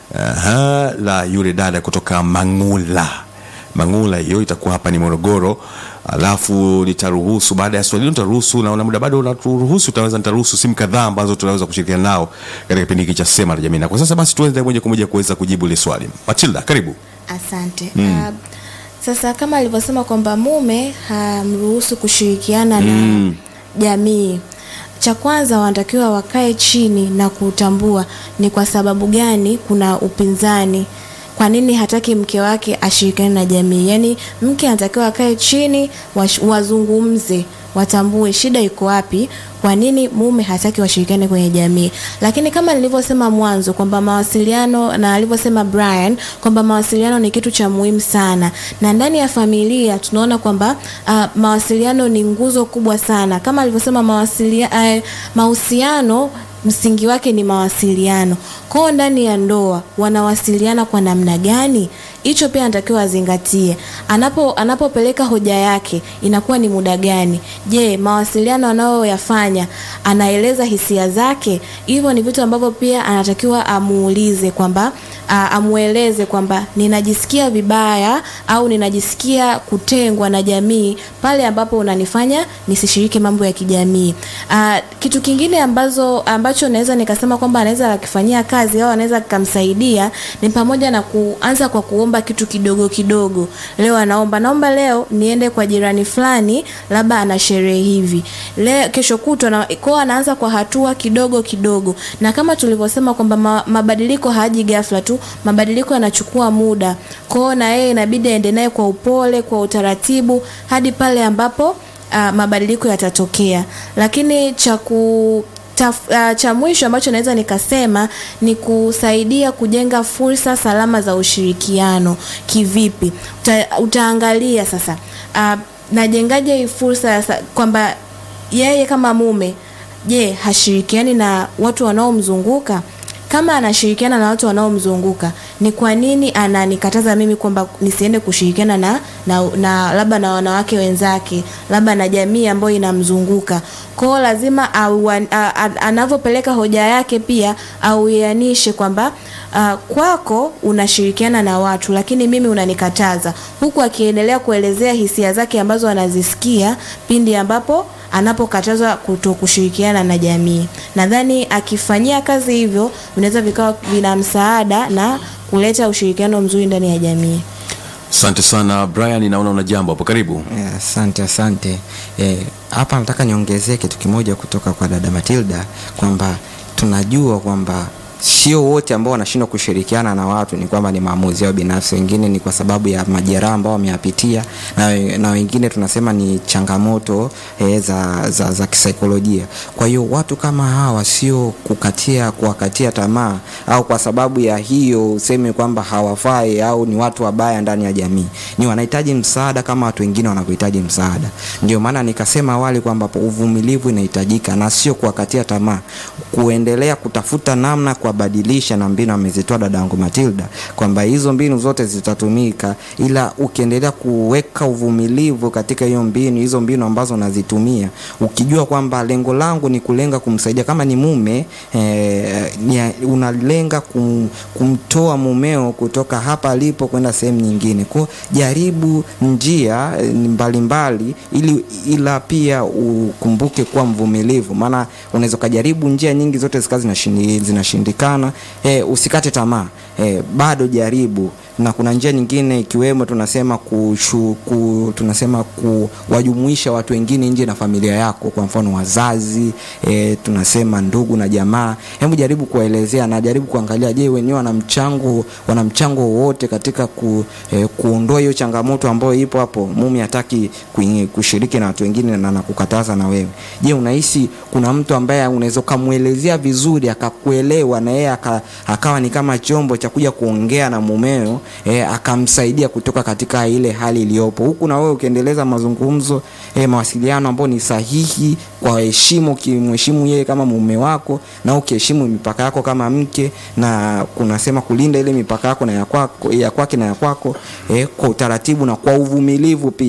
Aha, la yule dada kutoka Mangula. Mangula hiyo itakuwa hapa ni Morogoro. Alafu nitaruhusu baada ya swali hilo nitaruhusu, naona muda bado unaturuhusu, utaweza nitaruhusu simu kadhaa ambazo tunaweza kushirikiana nao katika kipindi hiki cha Sema na Jamii. Na kwa sasa basi tuanze moja kwa moja kuweza kujibu ile swali. Matilda, karibu. Asante. Uh, sasa kama alivyosema kwamba mume hamruhusu kushirikiana na jamii, cha kwanza wanatakiwa wakae chini na kutambua ni kwa sababu gani kuna upinzani. Kwa nini hataki mke wake ashirikiane na jamii? Yaani mke anatakiwa akae chini wash- wazungumze, watambue shida iko wapi, kwa nini mume hataki washirikiane kwenye jamii. Lakini kama nilivyosema mwanzo kwamba mawasiliano na alivyosema Brian kwamba mawasiliano ni kitu cha muhimu sana, na ndani ya familia tunaona kwamba uh, mawasiliano ni nguzo kubwa sana, kama alivyosema mawasilia, uh, mahusiano msingi wake ni mawasiliano. Kwao ndani ya ndoa wanawasiliana kwa namna gani? Hicho pia anatakiwa azingatie. Anapo anapopeleka hoja yake inakuwa ni muda gani? Je, mawasiliano anayoyafanya anaeleza hisia zake? Hivyo ni vitu ambavyo pia anatakiwa amuulize kwamba a- amueleze kwamba ninajisikia vibaya au ninajisikia kutengwa na jamii pale ambapo unanifanya nisishiriki mambo ya kijamii. Ah, kitu kingine ambazo ambacho naweza nikasema kwamba anaweza akifanyia kazi au anaweza akamsaidia ni pamoja na kuanza kwa kuomba kitu kidogo kidogo. Leo anaomba naomba leo niende kwa jirani fulani, labda ana sherehe hivi. Leo kesho kutwa na kwa anaanza kwa hatua kidogo kidogo, na kama tulivyosema kwamba ma, mabadiliko haji ghafla tu, mabadiliko yanachukua muda. Kwao na yeye inabidi aende naye kwa upole, kwa utaratibu hadi pale ambapo uh, mabadiliko yatatokea. Lakini cha ku Taf, uh, cha mwisho ambacho naweza nikasema ni kusaidia kujenga fursa salama za ushirikiano. Kivipi? Uta, utaangalia sasa uh, najengaje hii fursa ya sa- kwamba yeye kama mume, je, hashirikiani na watu wanaomzunguka? Kama anashirikiana na watu wanaomzunguka, ni kwa nini ananikataza mimi kwamba nisiende kushirikiana na, na, na labda na wanawake wenzake, labda na jamii ambayo inamzunguka? Kwao lazima au, a, a, anavyopeleka hoja yake pia auianishe kwamba uh, kwako unashirikiana na watu lakini mimi unanikataza, huku akiendelea kuelezea hisia zake ambazo anazisikia pindi ambapo anapokatazwa kuto kushirikiana na jamii. Nadhani akifanyia kazi hivyo vinaweza vikawa vina msaada na kuleta ushirikiano mzuri ndani ya jamii. Asante sana Brian, naona una jambo hapo, karibu. Eh, Asante, asante. Eh, Hapa nataka niongezee kitu kimoja kutoka kwa dada Matilda kwamba tunajua kwamba sio wote ambao wanashindwa kushirikiana na watu ni kwamba ni maamuzi yao binafsi. Wengine ni kwa sababu ya majeraha ambao wameyapitia, na, we- na wengine tunasema ni changamoto eh, za, za, za kisaikolojia. Kwa hiyo watu kama hawa sio kukatia kuwakatia tamaa au kwa sababu ya hiyo useme kwamba hawafai au ni watu wabaya ndani ya jamii, ni wanahitaji msaada kama watu wengine wanavyohitaji msaada. Ndio maana nikasema awali kwamba uvumilivu inahitajika na sio kuwakatia tamaa, kuendelea kutafuta namna kuwabadilisha, na mbinu amezitoa dadangu Matilda kwamba hizo mbinu zote zitatumika, ila ukiendelea kuweka uvumilivu katika hiyo mbinu, hizo mbinu ambazo unazitumia, ukijua kwamba lengo langu ni kulenga kumsaidia, kama ni mume eh, ni, unalenga kum, kumtoa mumeo kutoka hapa alipo kwenda sehemu nyingine, kwa jaribu njia eh, mbalimbali ili ila pia ukumbuke kuwa mvumilivu, maana unaweza ukajaribu njia nyingi zote zikawa zinashindi- zinashindikana. Eh, usikate tamaa eh, bado jaribu na kuna njia nyingine ikiwemo tunasema kushu, ku, tunasema kuwajumuisha watu wengine nje na familia yako, kwa mfano wazazi e, tunasema ndugu na jamaa. Hebu jaribu kuwaelezea na jaribu kuangalia, je, wenyewe wana mchango wana mchango wowote katika ku, e, kuondoa hiyo changamoto ambayo ipo hapo. Mume hataki kuingi- kushiriki na watu wengine na nakukataza na wewe. Je, unahisi kuna mtu ambaye unaweza ukamwelezea vizuri akakuelewa na yeye aka, akawa ni kama chombo cha kuja kuongea na mumeo e, akamsaidia kutoka katika ile hali iliyopo, huku na wewe ukiendeleza mazungumzo e, mawasiliano ambayo ni sahihi kwa heshima, ukimheshimu yeye kama mume wako na ukiheshimu mipaka yako kama mke, na kunasema kulinda ile mipaka yako na ya kwako ya kwake na ya kwako e, kwa utaratibu na kwa uvumilivu pia.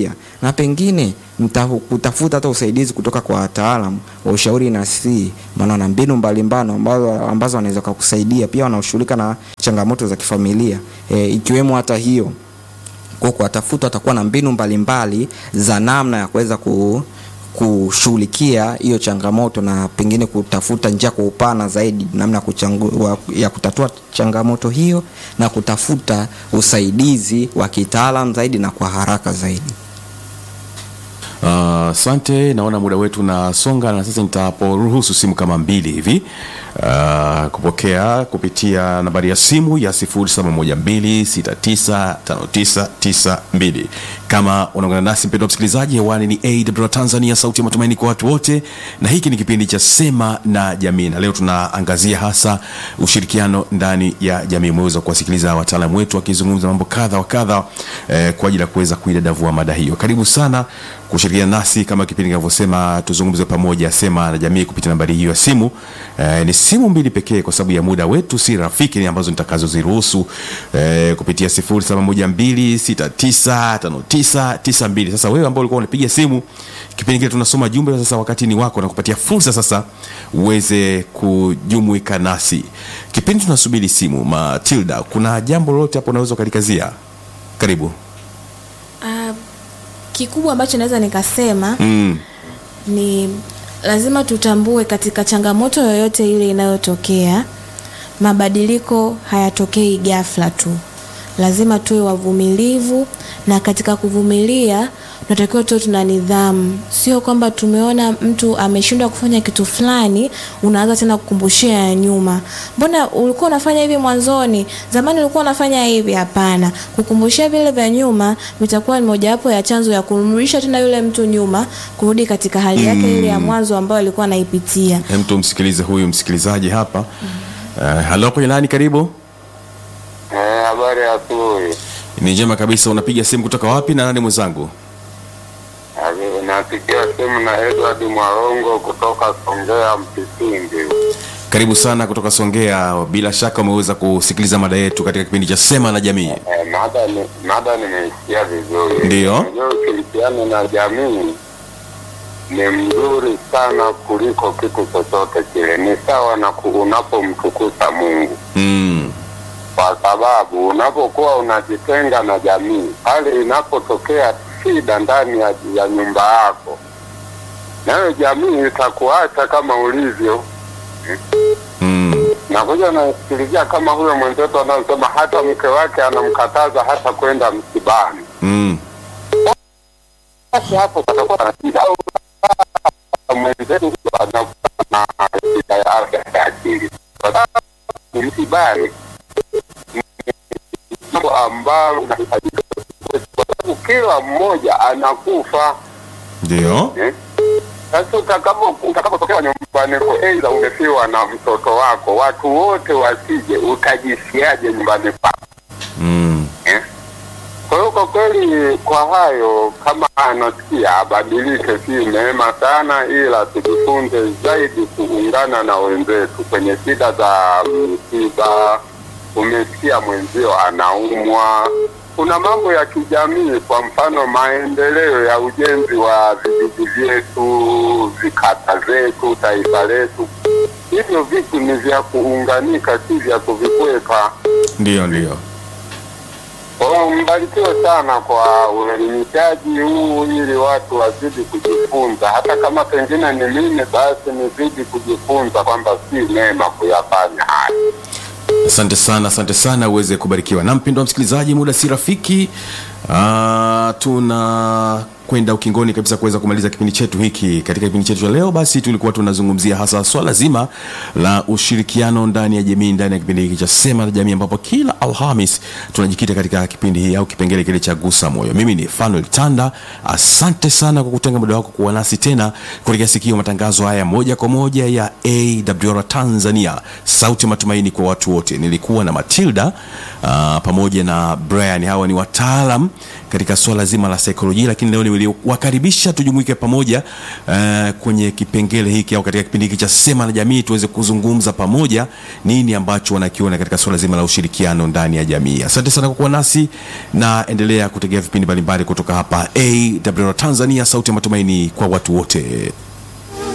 na pengine mta- kutafuta hata usaidizi kutoka kwa wataalam wa ushauri nasihi, maana wana mbinu mbalimbali ambazo, ambazo wanaweza kukusaidia. Pia wanaoshughulika na changamoto za kifamilia e, ikiwemo hata hiyo kwa kuwatafuta watakuwa na mbinu mbalimbali za namna ya kuweza ku kushughulikia hiyo changamoto na pengine kutafuta njia kwa upana zaidi namna ya kuchangu- wa- ya kutatua changamoto hiyo na kutafuta usaidizi wa kitaalam zaidi na kwa haraka zaidi. Ah, Asante, naona muda wetu unasonga na sasa nitaporuhusu simu kama mbili hivi ah, kupokea kupitia nambari ya simu ya 0712695992. Kama unaungana nasi mpendwa msikilizaji, hewani ni AWR Tanzania, sauti ya matumaini kwa watu wote, na hiki ni kipindi cha Sema na Jamii, na leo tunaangazia hasa ushirikiano ndani ya jamii. Umeweza kuwasikiliza wataalamu wetu wakizungumza mambo kadha wa kadha eh, kwa ajili ya kuweza kuidadavua mada hiyo. Karibu sana kushirikiana nasi kama kipindi kinavyosema, tuzungumze pamoja, Sema na Jamii, kupitia nambari hiyo ya simu. Eh, ni simu mbili pekee kwa sababu ya muda wetu si rafiki, ni ambazo nitakazoziruhusu eh, kupitia 0712695992. Sasa wewe ambao ulikuwa unapiga simu kipindi kile tunasoma jumbe, sasa wakati ni wako na kupatia fursa sasa uweze kujumuika nasi kipindi tunasubiri simu. Matilda, kuna jambo lolote hapo unaweza ukalikazia? Karibu. Ah, kikubwa ambacho naweza nikasema mm. ni lazima tutambue katika changamoto yoyote ile inayotokea, mabadiliko hayatokei ghafla tu. Lazima tuwe wavumilivu, na katika kuvumilia tunatakiwa tuwe tuna nidhamu. Sio kwamba tumeona mtu ameshindwa kufanya kitu fulani, unaanza tena kukumbushia ya nyuma, mbona ulikuwa unafanya hivi mwanzoni, zamani ulikuwa unafanya hivi. Hapana, kukumbushia vile vya nyuma vitakuwa ni mojawapo ya chanzo ya kumrudisha tena yule mtu nyuma, kurudi katika hali yake ile ya mwanzo ambayo alikuwa anaipitia. Hem, tumsikilize huyu msikilizaji hapa. Uh, halo kwenye nani, karibu. Eh, habari ya asubuhi. Ni njema kabisa. Unapiga simu kutoka wapi na nani mwenzangu? Abi- Napigia simu na Edward Mwarongo kutoka Songea Mpisindi. Karibu sana kutoka Songea. Bila shaka umeweza kusikiliza mada yetu katika kipindi cha Sema na Jamii. Eh, mada ni mada nimeisikia vizuri. Ndiyo. Unajua ushirikiano na jamii ni mzuri sana kuliko kitu chochote kile. Ni sawa na ku- unapomtukuza Mungu, Mm. kwa sababu unapokuwa unajitenga na jamii, pale inapotokea shida ndani ya, ya nyumba yako, nayo jamii itakuacha kama ulivyo. Mm. Nakuja nasikilizia kama huyo mwenzetu anayosema hata mke wake anamkataza hata kwenda msibani. Mm. Basi hapo patakuwa na shida au mwenzetu huyo anakuwa na shida ya afya ya akili, kwa sababu msibani ni jambo ambalo linahitajika, kwa sababu kila mmoja anakufa Ndio. eh? Sasa utakapo utakapotokea nyumbani kwa aidha umefiwa na mtoto wako, watu wote wasije, utajisiaje nyumbani kwako Mm. eh? Kwa hiyo kwa kweli, kwa hayo kama anasikia abadilike, si neema sana, ila tujifunze zaidi kuungana na wenzetu kwenye shida za msiba. Umesikia mwenzio anaumwa, kuna mambo ya kijamii, kwa mfano maendeleo ya ujenzi wa vijiji vyetu, vikata zetu, taifa letu. Hivyo vitu ni vya kuunganika, si vya kuvikwepa. Ndio, ndio. Kwa hiyo mbarikiwe sana kwa uelimishaji huu, ili watu wazidi kujifunza, hata kama pengine ni mimi, basi nizidi kujifunza kwamba si neema kuyafanya haya. Asante sana, asante sana, uweze kubarikiwa. Na mpendwa msikilizaji, muda si rafiki. Ah, tuna kwenda ukingoni kabisa kuweza kumaliza kipindi chetu hiki. Katika kipindi chetu cha leo, basi tulikuwa tunazungumzia hasa swala zima la ushirikiano ndani ya jamii, ndani ya kipindi hiki cha Sema na Jamii, ambapo kila Alhamis tunajikita katika kipindi hii au kipengele kile cha Gusa Moyo. Mimi ni Fanuel Tanda, asante sana kwa kutenga muda wako kuwa nasi tena kutegea sikio matangazo haya moja kwa moja ya AWR Tanzania, sauti ya matumaini kwa watu wote. Nilikuwa na Matilda uh, pamoja na Brian, hawa ni wataalam katika swala zima la saikolojia, lakini leo ni niliwakaribisha tujumuike pamoja uh, kwenye kipengele hiki au katika kipindi hiki cha Sema na Jamii, tuweze kuzungumza pamoja nini ambacho wanakiona katika suala zima la ushirikiano ndani ya jamii. Asante sana kwa kuwa nasi na endelea kutegea vipindi mbalimbali kutoka hapa AWR Tanzania, sauti ya matumaini kwa watu wote.